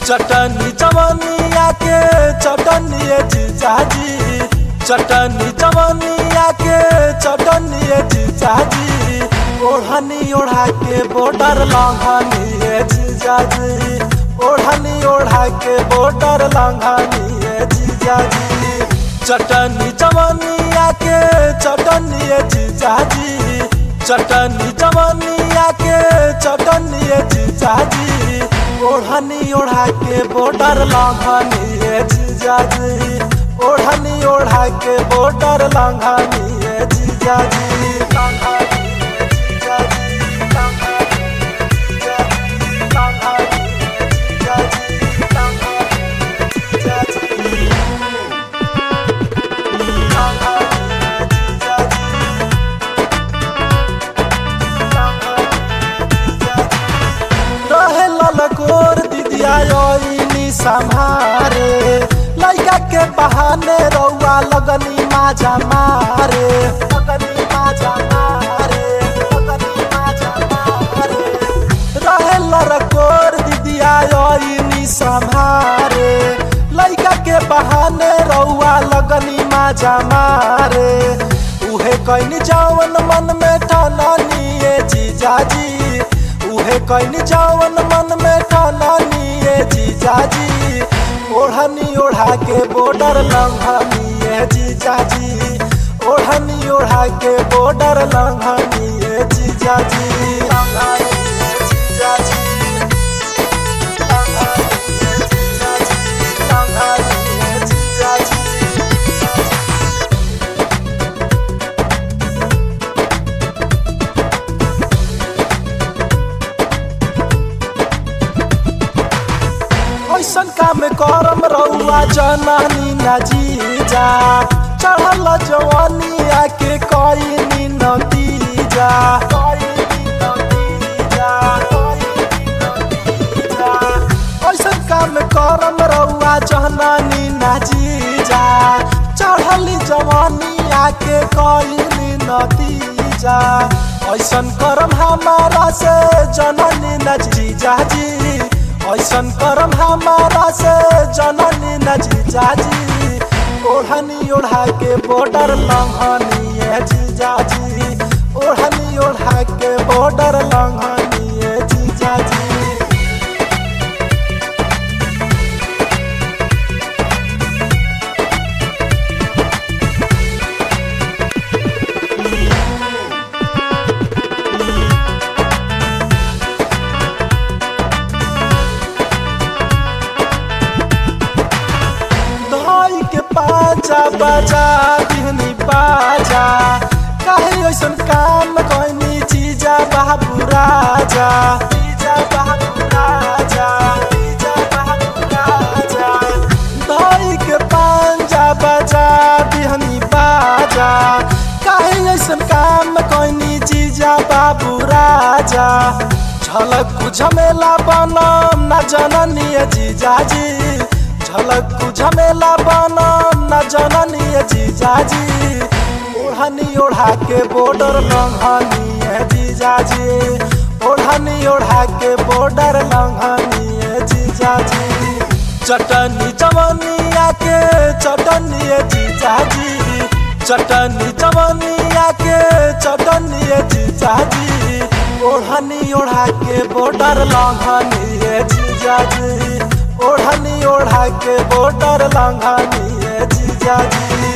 चटनी जवनिया के चटनी जीजाजी चटनी जवनिया के चटनी जीजाजी ओढ़नी ओढ़ा के बॉर्डर लांघानी जीजाजी ओढ़नी ओढ़ा के बॉर्डर लांघानी जीजाजी चटनी जवनिया के चटनी जीजाजी चटनी जवनिया के चटनी जीजाजी ओढ़नी ओढ़ा के बॉर्डर लांघानी जीजाजी ओढ़नी ओढ़ा के बॉर्डर लांघानी जीजाजी लांघानी जीजाजी लांघानी जीजाजी लांघानी जीजाजी लांघानी जीजाजी रहे ललकोर दिदिया योइनी संभारे लइका के बहाने रउआ लगनी माजा मारे लगनी माजा मारे लगनी माजा मारे रहे ललकोर दिदिया योइनी संभारे लइका के बहाने रउआ लगनी माजा मारे उहे कइनी जवन मन में ठानी ए जीजाजी उहे कइनी जवन मन में ठानी ए जीजाजी ओढ़नी ओढ़ा के बॉर्डर लंघनी ए जीजाजी ओढ़नी ओढ़ा के बॉर्डर लंघनी ए जीजाजी लंघनी ए जीजाजी लंघनी ए जीजाजी लंघनी ए जीजाजी ऐसन काम करम रउआ जनानी न जीजा चढ़ल जवानी आके कईनी नतीजा ऐसन काम करम रउआ जनानी न जीजा चढ़ल जवानी आके कईनी नतीजा ऐसन करम हमारा से जननी न जीजा जी ऐसन करम हमारा से जननी न जीजाजी ओढ़नी ओढ़ा के बॉर्डर लंघनी है जीजाजी ओढ़नी ओढ़ा के बॉर्डर लंघनी है जीजाजी धाई के पाजा बजा दिहनी बाजा काहे ऐसन काम कइनी चीजा बाबू राजा चीजा बाबू राजा चीजा बाबू राजा धाई के पांजा बजा दिहनी बाजा काहे ऐसन काम कइनी चीजा बाबू राजा झलक झमेला बनम न जननी जीजाजी झलक झमेला बनम न जननी जीजाजी ओढ़नी ओढ़ा के बॉर्डर लंघनी है जीजाजी ओढ़नी ओढ़ा के बॉर्डर लंघनी है जीजाजी चटनी जवनिया के चटनी जीजाजी चटनी जवनिया के चटनी जीजाजी ओढ़नी ओढ़ा के बॉर्डर लंघनी है जीजाजी ओढ़नी ओढ़ा के बॉर्डर लंघनी है जीजाजी